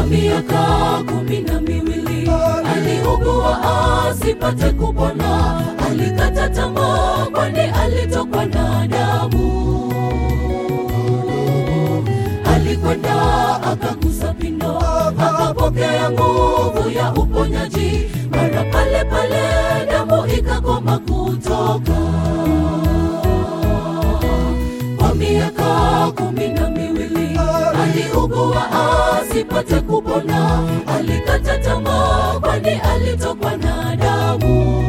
kwa miaka kumi na miwili aliugua asipate kupona, alikata tamaa, kwani alitokwa na damu. Alikwenda akagusa pindo, akapokea nguvu ya uponyaji. Mara pale pale damu ikakoma kutoka. Kwa miaka kumi na miwili aliugua asipate kupona, alikata tamaa, kwani alitokwa na damu.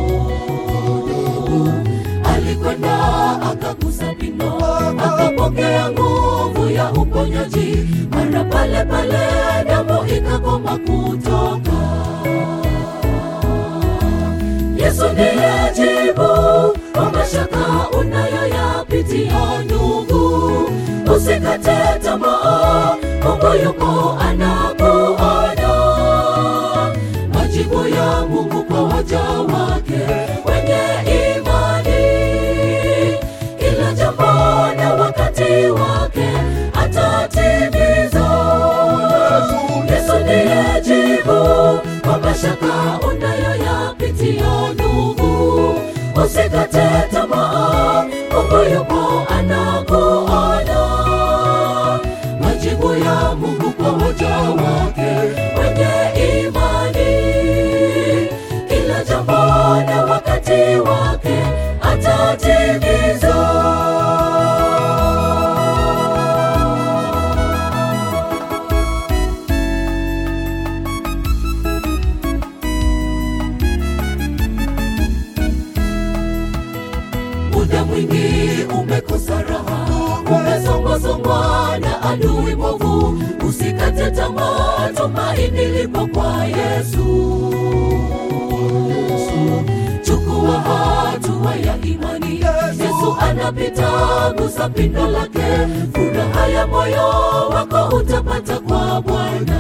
Alikwenda akagusa pindo, akapokea nguvu ya uponyaji. Mara pale pale damu ikakoma kutoka. Yesu ndiye jibu kwa mashaka unayoyapitia ndugu, usikate tamaa, Mungu yuko anakuona. Majibu ya Mungu kwa waja wake wenye imani, kila jambo na wakati wake atatimiza. Yesu ndiye jibu kwa mashaka unayoyapitia ndugu, usikate tamaa, Mungu yupo anakuona. Majibu ya Mungu kwa waja wake wenye imani, kila jambo na wakati wake atatimiza. muda mwingi umekosa raha, umesongwasongwa na adui mwovu. Usikate tamaa, tumaini lipo kwa Yesu. Chukua hatua ya imani, Yesu anapita, gusa pindo lake. Furaha ya moyo wako utapata kwa Bwana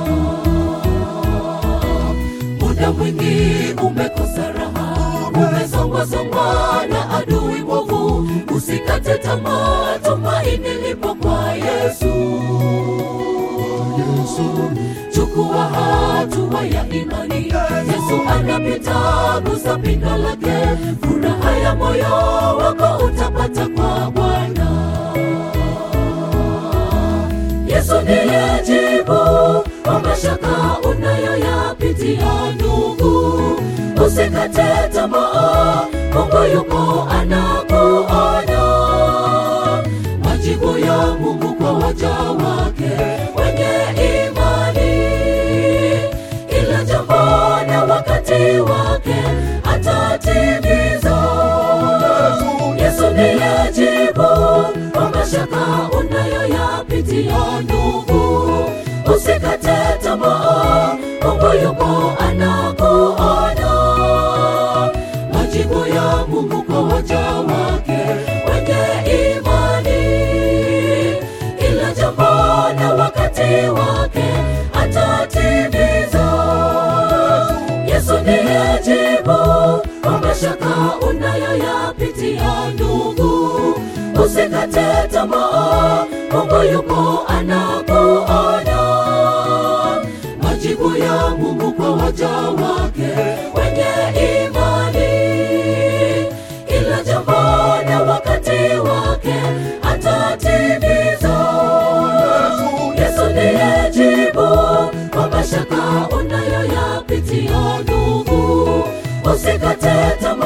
muda mwingi umekosa raha, umesongwasongwa na adui mwovu. Usikate tamaa, tumaini lipo kwa Yesu. Chukua hatua ya imani, Yesu anapita, gusa pindo lake. Furaha ya moyo wako utapata kwa Bwana. Yesu ndiye jibu kwa mashaka unayoyapitia ndugu, usikate tamaa, Mungu yuko anakuona. Majibu ya Mungu kwa waja wake wenye imani, kila jambo na wakati wake atatimiza. Yesu ndiye jibu kwa mashaka unayoyapitia ndugu, usikate tamaa, Mungu yuko anakuona. Majibu ya Mungu kwa waja wake wenye imani, kila jambo na wakati wake atatimiza. Yesu ndiye jibu kwa mashaka unayoyapitia ndugu, usikate tamaa, Mungu yuko anakuona. Majibu ya Mungu kwa waja wake wenye imani, kila jambo na wakati wake atatimiza. Yesu ndiye jibu kwa mashaka unayoyapitia ndugu, usikate tamaa.